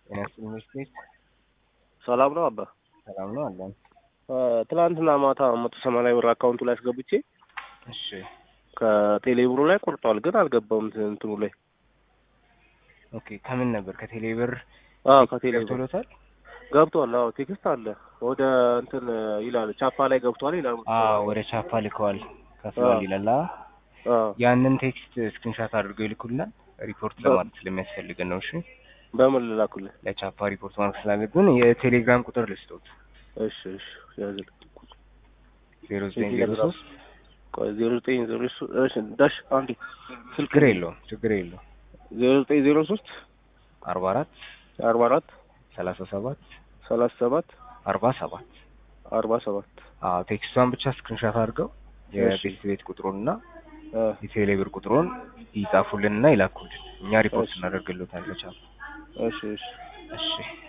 ጤና ይስጥልኝ ሚስቴክ ሰላም ነው አባ። ሰላም ነው አለን። ትናንትና ማታ መቶ ሰማንያ ብር አካውንቱ ላይ አስገብቼ እሺ ከቴሌ ብሩ ላይ ቆርጧል፣ ግን አልገባም እንትኑ ላይ። ኦኬ ከምን ነበር ከቴሌ ብር አዎ ከቴሌ ብር ገብቶሎታል? ገብቷል። አዎ ቴክስት አለ ወደ እንትን ይላል ቻፓ ላይ ገብቷል ይላል። አዎ ወደ ቻፓ ልከዋል ከፍሏል አዎ። ይላል። አዎ። አዎ ያንን ቴክስት ስክሪንሻት አድርገው ይልኩልናል። ሪፖርት ለማድረግ ስለሚያስፈልገን ነው። እሺ በምን ልላኩልህ? ለቻፓ ሪፖርት ማድረግ ስላለብን የቴሌግራም ቁጥር ልስጦት እሺ እሺ ያዝል ዜሮ ዘጠኝ ዜሮ ሶስት ቆይ ዜሮ ዘጠኝ ዜሮ ሶስት እሺ ዳሽ አንዴ ስልክ ችግር የለውም ችግር የለውም ዜሮ ዘጠኝ ዜሮ ሶስት አርባ አራት አርባ አራት ሰላሳ ሰባት ሰላሳ ሰባት አርባ ሰባት አርባ ሰባት አዎ ቴክስቷን ብቻ ስክሪንሻት አድርገው የቤት ቤት ቁጥሩንና የቴሌ ብር ቁጥሩን ይጻፉልንና ይላኩልን። እኛ ሪፖርት እሺ። እናደርግልዎታለን። ቻፓ እሺ እሺ እሺ